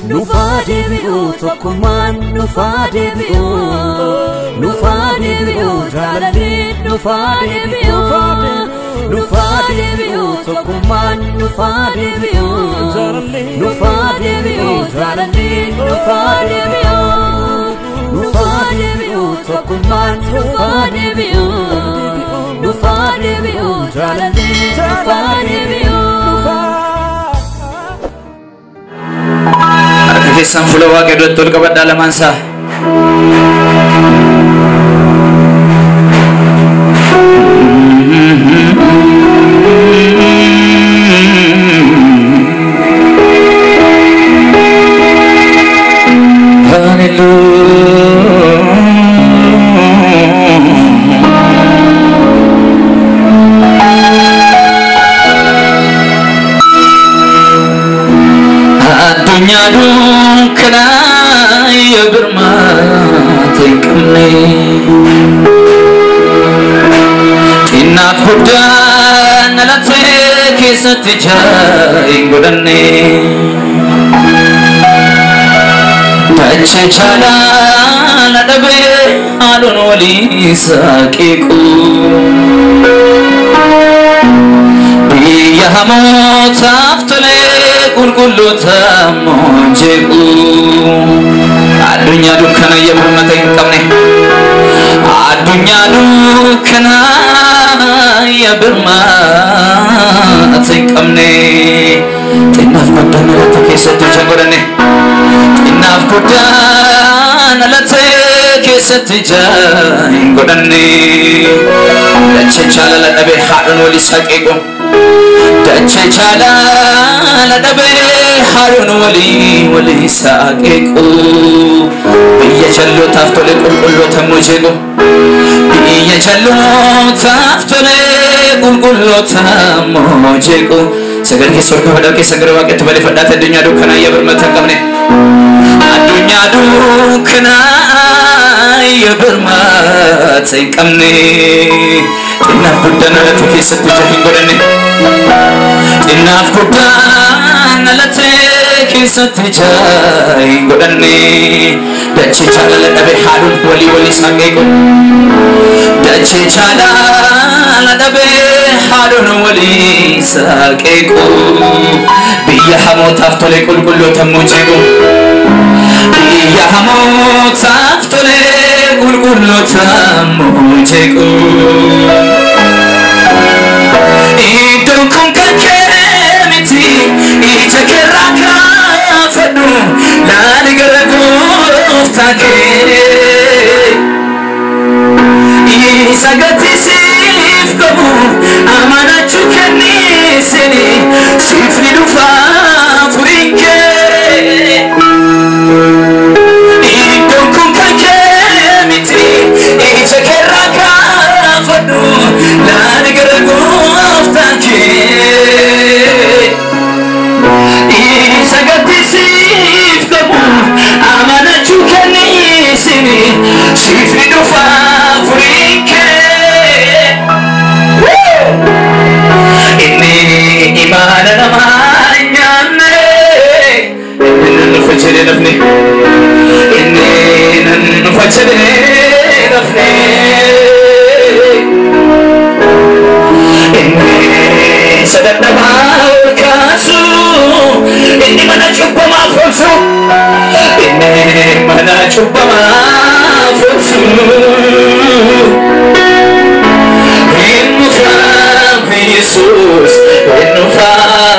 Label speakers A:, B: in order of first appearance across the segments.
A: nufaa deebi'uu tokkummaan nufaa deebi'uu nufaa deebi'uu jaalalleen nufaa deebi'uu nufaa deebi'uu tokkummaan nufaa deebi'uu nufaa deebi'uu jaalalleen nufaa deebi'uu nufaa deebi'uu tokkummaan nufaa deebi'uu nufaa deebi'uu jaalalleen nufaa deebi'uu.
B: harka keessaan fuula waaqee duratti ol qabadhaa lamaan isaa addunyaa dukkanaa yoo birmaata hin qabne xinnaaf guddaan dhalatee keessatti ijaa hin godhanne dachee chaalaala dhabee haadhoon walii saaqiiqu biyya hamootaaf tolee qulqulloota moonjeequ addunyaa dukkana iyya birmata hin qabne addunyaa dukkana iyya birmata hin qabne xinnaaf guddaan alata keessatti ija godhane xinnaaf guddaan alate keessatti ija hin godhanne dachee jaalala dhabee haadhoon walii saqeequ dachee jaalala dhabee haadhoon walii walii saqeequ biyya jallootaaf tole qulqulloota mujeequ biyya jallootaaf tole qulqulloota mujeequ sagal keessa ol kabadhaa keessa gara waaqetti balifadhaate addunyaa dukkanaa iyya birmata hin qabne addunyaa dukkanaa iyya birmata hin qabne xinnaaf guddaan alate keessatti ija hin godhanne xinnaaf guddaan alate keessatti ija hin godhanne dachee jaalala dhabe haadhoon walii walii saqeequ dachee jaalala dhabe haadhoon walii saqeequ biyya hamootaaf tole qulqulloota mujeequ biyya hamootaaf tole qulqulloota mujeequ iddoon kun kan kee miti ija keerraa kaafadhu laali gara gooftaa kee isa gattisiif qabu amanachuu kenniisini siif ni dhufa furiin kee iddoon kun kan kee miti ija keerraa kaafadhu laali gara gooftaa kee isa gattisiif qabu amanachuu kenniisini siif ni dhufa furiin kee inni imaana namaa hin nyaanne inni nan dhufa jedhee nafne inni nan dhufa jedhee nafne inni sadadhabaa ol kaasu inni mana cubbamaa folsu inni mana cubbamaa folsu Innufa Jesus Innufa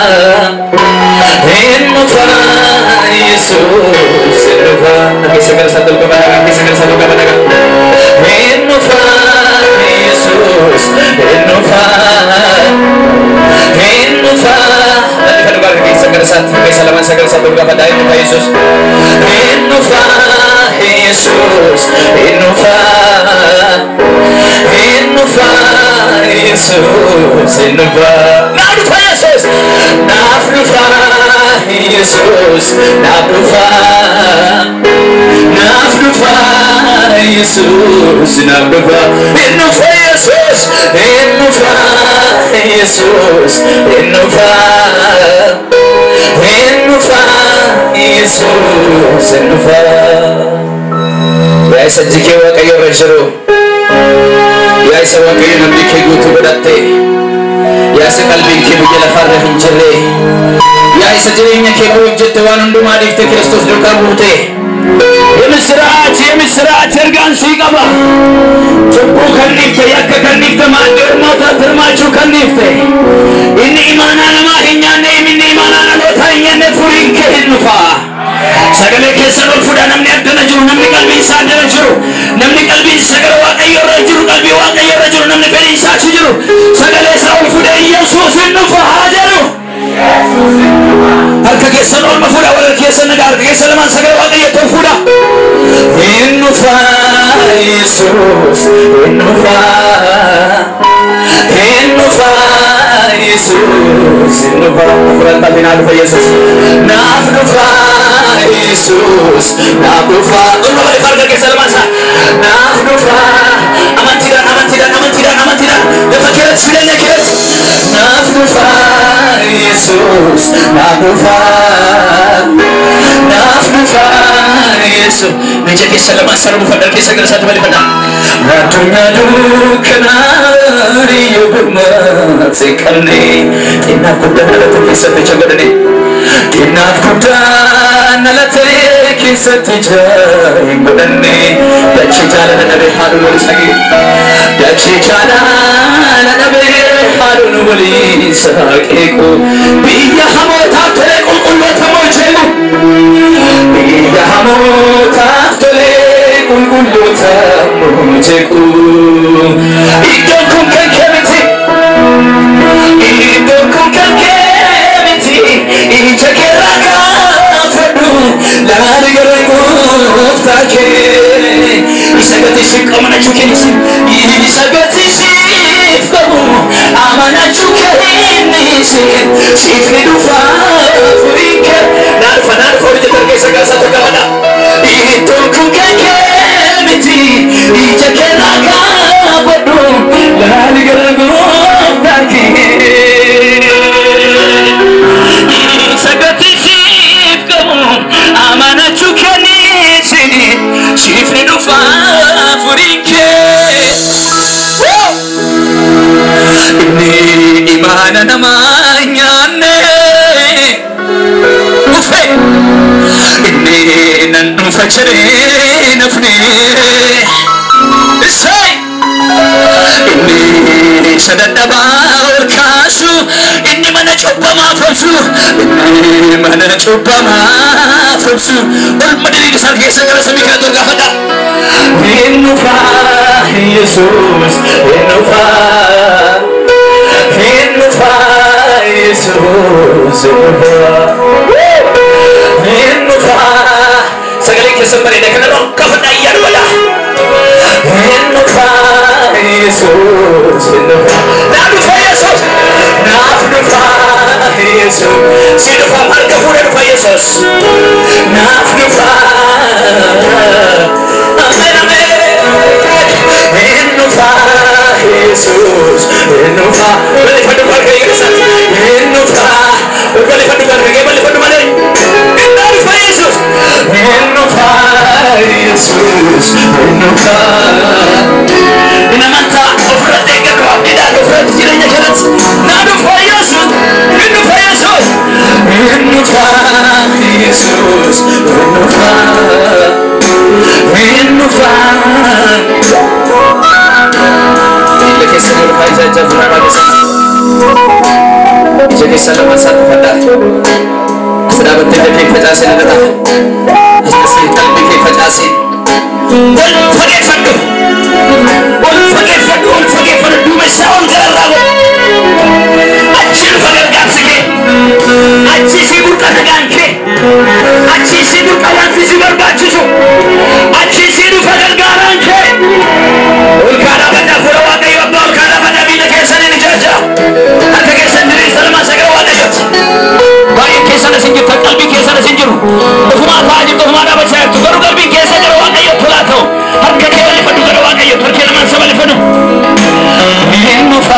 B: Innufa Jesus Innufa Nami sagar satu kepada Nami sagar satu kepada Innufa Jesus Innufa Innufa Nami kan lugar Nami sagar satu Nami salaman sagar satu kepada Innufa Jesus Innufa Jesus Innufa Innufa Jesus Innufa Nafnufa Jesus Nafnufa Jesus Nafnufa Nafnufa Jesus Nafnufa Innufa Jesus Innufa Jesus Innufa Innufa Yesuus hin dhufa. Yaa isa jikee Waaqayyo irra jiru. Yaa isa Waaqayyo namni kee guutuu godhatte. Yaa isa qalbiin kee biyya lafarra hin jirre. Yaa isa jireenya kee bu'uuf jette waan hundumaa dhiifte Kiristoos duukaa buute. የምስራች የምስራች እርጋን ሲቀባ ጭቡ ከኒፍተ ያከ ከኒፍተ ማደርሞታ ትርማችሁ ከኒፍተ ኢኒ ኢማና ነማ ሂኛነ ኢሚኒ ኢማና ነሎታ ሂኛነ ፉሪን ከሂኑፋ ሰገሌ keessan ol fuudha namni addana jiru namni qalbiin isaa addana jiru namni qalbiin sagale waaqayyo irra jiru qalbii waaqayyo irra jiru namni fedhiin isaa achi jiru sagalee isaa ol fuudha yesuus hin dhufa haa jedhu harka keessan olma fuudha warra keessan nagaa harka keessan lamaan sagalee waaqayyotti ol fuudha hin dhufa yesuus hin dhufa hin dhufa yesuus hin dhufa fudhattaatiin haa dhufa yesuus naaf dhufa yesuus naaf dhufa olma bali harka keessan lamaan isaa naaf dhufa amantiidhaan amantiidhaan amantiidhaan amantiidhaan lafa keessatti jireenya keessatti naaf dhufa yesuus naaf dhufa naaf dhufa yesuus meeshaa keessa lamaan sarara buufadha keessa gara isaatti balifadha addunyaa dukkanaa riyyoo gurmaatse qabne xinnaaf guddaa dhalate keessatti ija godhane xinnaaf guddaa dhalate keessatti ija hin godhanne dachee jaalala dhabe haadhuun wal sage dachee jaalala dhabe haadhuun waliin saaqeeku biyya hamootaaf tole qulqulloota moo jeeku biyya hamootaaf tole qulqulloota moo jeeku iddoon kun kan kee miti iddoon kun kan kee miti ija keerraa kaafadhu laali gara gooftaa kee isa gati si qabanachuu keenisi isa gati siif qabu amanachuu keenisi siif ni dhufa furii kee naa dhufa naa dhufa hojii tarkee isa gaasaa tokko qabadha iddoon kun kan kee miti ija keerraa kaafadhu laali gara gooftaa kee isa gati siif qabu amanachuu keenisi siif ni dhufa furii kee inni imaana namaa nyaanne dhufe inni nan dhufa jedhee nafne isai inni isa dadhabaa ol kaasu inni mana cubbamaa fobsu inni mana cubbamaa fobsu olma diriir isaa keessa gara samii kana dur gaafadha hin dhufa yesuus hin dhufa hin dhufa yesuus hin dhufa hin dhufa sagalee keessan bareeda kana dhokkaafadha ayyaana godha hin dhufa yesuus hin dhufa naa dhufa yesuus naaf dhufa yesuus si dhufa harka fuudhee dhufa yesuus naaf dhufa amen amen hin dhufa yesuus hin dhufa balifadhu harka keessatti hin dhufa balifadhu harka kee balifadhu malee hin dhufa yesuus hin dhufa yesuus hin dhufa in amantaa ofirratti eeggatu abdiidhaan ofirratti jireenya jalatti naa dhufa yesuus hin dhufa yesuus hin dhufa yesuus hin dhufa hin dhufa Ila keessa ni dhufa isa ija fuula keessa ija keessa lama isaa dhufadha as dhaabattee ija kee facaasee na dhadhaa as tasee qalbii kee facaasee wal fageeffadhu ol fageeffadhu ol fageeffadhu duuba isaa ol gararraa godhu achi dhufa gargaarsi kee achi isii burqa nagaan kee achi isii burqa wanti si barbaachisu achi isii dhufa gargaaraan kee ol kaadhaa baddaa fuula waaqayyo abbaa ol kaadhaa baddaa miila keessaniin ijaajaa harka keessan diriirsa lamaa sagara waaqayyooti baay'een keessan asin jirtan qalbii keessan asin jiru ofumaa ta'aa jirtu ofumaa dhaabachaa jirtu garuu qalbiin keessa gara waaqayyo tolaa ta'u harka kee balifadhu gara waaqayyo harkee lamaan isa balifadhu hin dhufa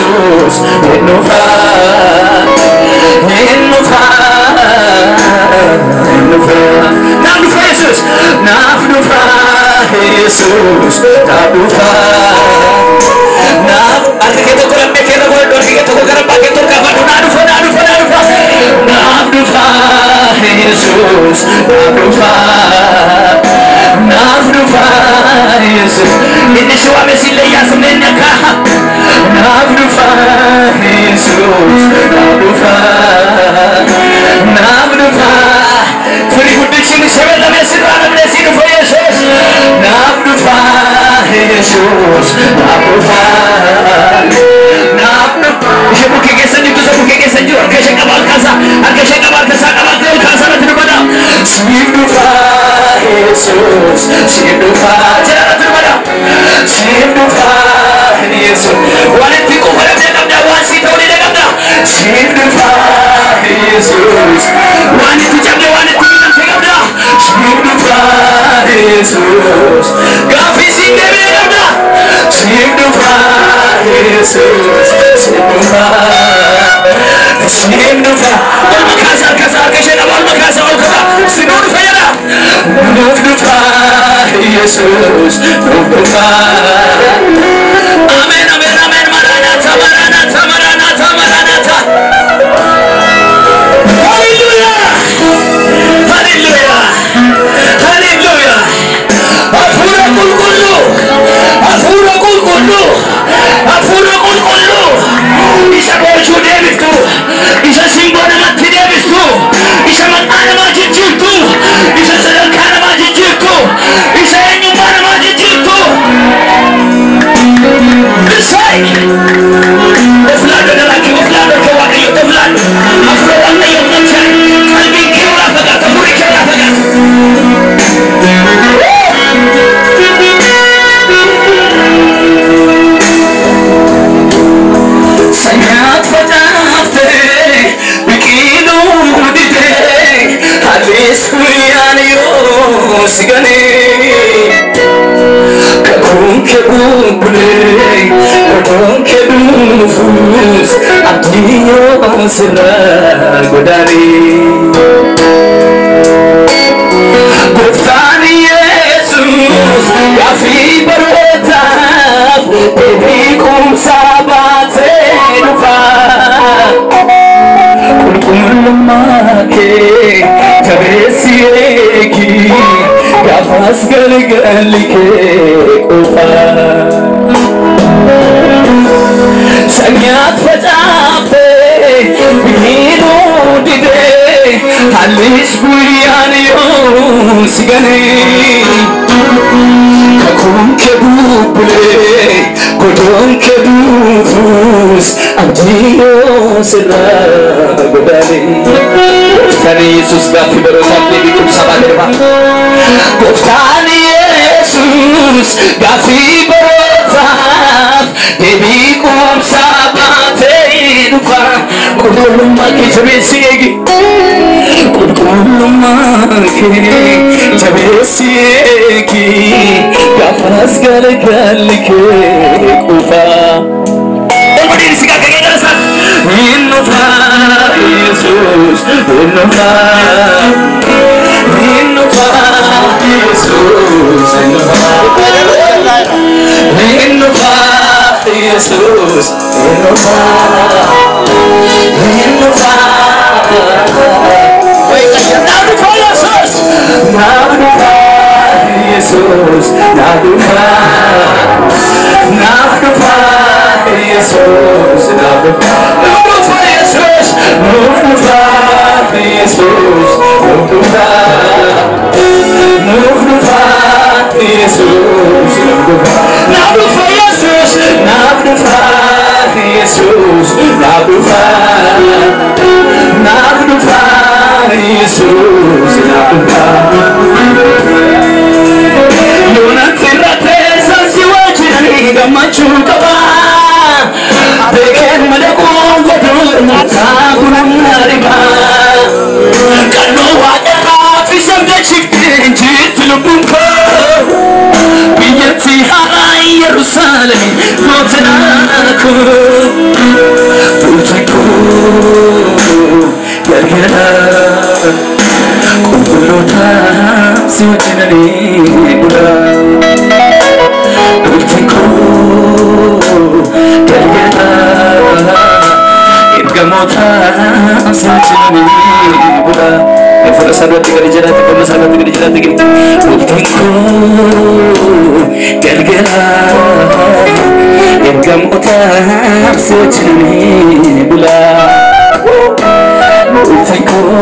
B: yesuus hin dhufa hin dhufa naaf dhufa yesus naaf dhufa yesus naaf dhufa naaf harka kee tokko lammee kee tokko harka kee tokko gara abbaa kee tokko afadhu naa dhufa naa dhufa naa dhufa naaf dhufa yesus naaf dhufa naaf dhufa yesus inni si waame si leeyyaa si neenye akka naaf dhufa yesus naaf dhufa naaf dhufa firii guddichi ni sebeelame sirraa namne si dhufa yesus naaf dhufa yesus naaf dhufa naaf dhufa ishee bukkee keessa jirtu isa bukkee keessa jiru harka ishee qabaa kaasa harka ishee qabaa kaasa qabaatee ol kaasa irratti dubbata siif dhufa yesus siif dhufa jala irratti dubbata siif dhufa yesus waan itti quufa dhabdee qabda waan sii ta'uu dide qabda siif dhufa yesus waan itti cabde waan itti miidhamte qabda siif dhufa yesus gaaffii siin deebi'ee qabda siif dhufa yesus siif dhufa siif dhufa ol makaasa harkasa harka ishee qaba ol makaasa ol kasa sinuu dhufa jedha nuuf dhufa yesus nuuf dhufa amen amen amen maranata maranata maranata maranata hallelujah hallelujah hallelujah hafuura qulqulluu hafuura qulqulluu hafuura qulqulluu isa boojuu deebiftu isa simboo namatti deebistu isa maqaa namaa jijjiirtu isa sadarkaa namaa jijjiirtu isa eenyummaa namaa jijjiirtu Isai! Oflaado dalagi, oflaado kee waaqayyo, oflaado. Hafuura waaqayyo namchaa, qalbiin kee irraa fagaata, hafuurri kee irraa fagaata. Sanyaat facaaftee biqiluu didee hallis guyyaan yoo si ganee kakuun kee bubbulee kakuun kee dhufuus abdii yoo sirraa godaanee. Gooftaan Yesuus gaaffii barootaaf deebii kumsaa baatee dhufa. Qulqullummaa kee jabeessi eegi gaafas galgalli kee qofa. Sanyaat facaaftee biqiluu didee hallis guyyaan yoo si ganee. Kakuun kee bubbulee godoon kee dhufuus abdii yoo sirraa godaanee. Gooftaan Yesuus gaaffii barootaaf deebii kumsaa baatee dhufa. Gooftaan Yesuus gaaffii barootaaf deebii kumsaa baatee dhufa. Qulqullummaa kee jabeessi eegi. Qulqullummaa kee jabeessi eegi. Gaafas galgalli kee qufa. Olmadiin si akka kee gara Hin dhufa Yesuus, hin dhufa. Hin dhufa Yesuus, hin dhufa. Hin dhufa Yesuus, hin dhufa. Hin dhufa. Naa dhufa Yesuus, naa dhufa Yesuus, naa dhufa. Naa dhufa Yesuus, naa dhufa. Naa dhufa Yesuus, naa dhufa Yesuus, naa dhufa. Naa dhufa Yesuus, naa dhufa. Naa dhufa Yesuus, naa dhufa Yesuus, naa dhufa. Naa dhufa Yesuus, naa dhufa. Yoonatti irratee sansi wajjin gammachuu qaba. Beekeen madaquu godhuu nyaataa kunamna riba. Qannoo waaqarraa fi sabdachifte jirti lubbuun koo. Biyyatti haaraa Yerusaalem mootinaa koo. Bulchaa koo gargaara. qulqulloota si wajjinanii bula. Bultiin koo galgala ergamoota si wajjinanii bula. Fuula isaarratti gadi jiraate qonna isaarratti gadi jiraate gadi. Bultiin koo galgala ergamoota si wajjinanii bula. Bultiin koo